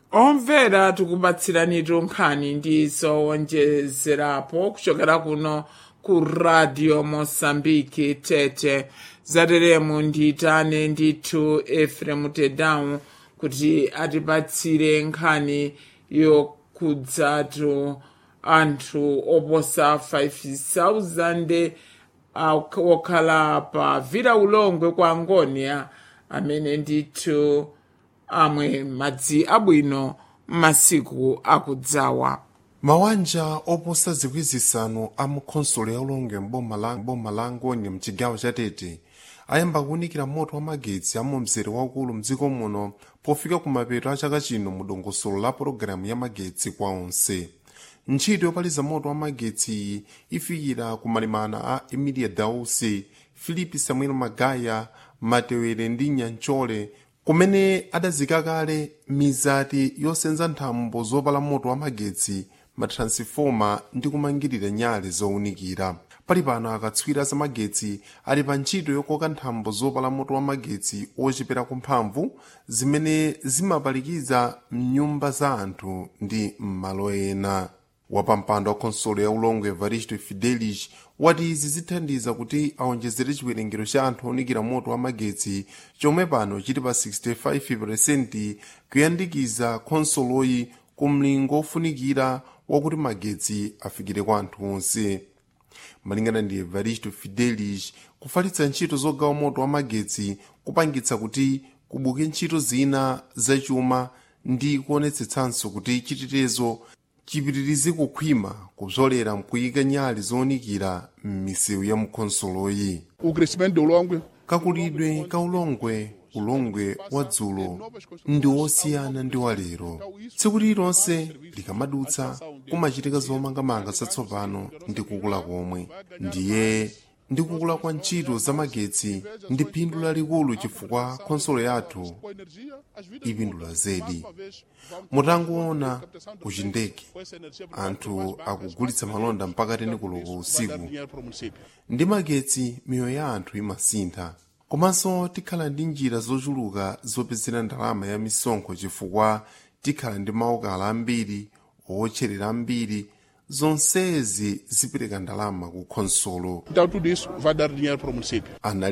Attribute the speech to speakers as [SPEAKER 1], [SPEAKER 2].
[SPEAKER 1] omvera tikupatsiranitu nkhani ndi zowonjezerapo kuchokera kuno ku radio mosambiki tete zateremu nditane ndithu efremu tedamu kuti atipatsire nkhani yokhudzatu anthu oposa 5000 okhala pa vira ulongwe kwa angonia amene ndithu amwe madzi abwino m'masiku akudzawa
[SPEAKER 2] mawanja oposa zikwi zisanu a mukhonsolo ya ulongwe mboma la angoni mchigawo cha tete ayamba kuwunikira moto wa magetsi a mumzere waukulu mdziko muno pofika kumapeto a chaka chino mu dongosolo la pologalamu ya magetsi kwa onse ntchito yopaliza moto wa magetsi iyi ifikira kumalimana a emilia dausi filipe samuel magaya matewere ndi nyanchole kumene adazika kale mizati yosenza nthambo zopala moto wa magetsi matransifoma ndi kumangirira nyale zowunikira pali pano akatswiri za magetsi ali pa ntchito yokoka nthambo zopala moto wa magetsi ochepera kumphamvu zimene zimapalikiza mnyumba za anthu ndi m'malo ena wapampando wa khonsolo ya ulongwe evaristo fidelis wati izi zithandiza kuti awonjezere chiwerengero cha anthu owunikira moto wa magetsi chomwe pano chili pa 65% kuyandikiza khonsoloyi ku mlingo ofunikira wakuti magetsi afikire kwa anthu onse malingana ndi evaristo fidelis kufalitsa ntchito zogawa moto wa magetsi kupangitsa kuti kubuke ntchito zina zachuma ndi kuonetsetsanso kuti chitetezo chipitirize kukhwima kupsolera mkuyika nyale zowunikira m'misewu ya mkhonsoloyi
[SPEAKER 3] o crescimento do Longwe
[SPEAKER 2] kakulidwe ka ulongwe ulongwe wa dzulo ndi wosiyana ndi wa lero tsiku lililonse likamadutsa kumachitika zomangamanga zatsopano ndi kukula komwe ndiye ndi kukula kwa ntchito zamagetsi ndi phindu lalikulu chifukwa khonsolo yathu ipindula zedi mutangoona kuchindege anthu akugulitsa malonda mpaka teni koloko usiku ndi magetsi miyoyo ya anthu imasintha komanso tikhala ndi njira zochuluka zopezera ndalama ya misonkho chifukwa tikhala ndi maokala ambiri owotcherera ambiri zonsezi zipereka ndalama ku khonsolo
[SPEAKER 3] Então tudo isso vai dar dinheiro para o município.
[SPEAKER 2] anali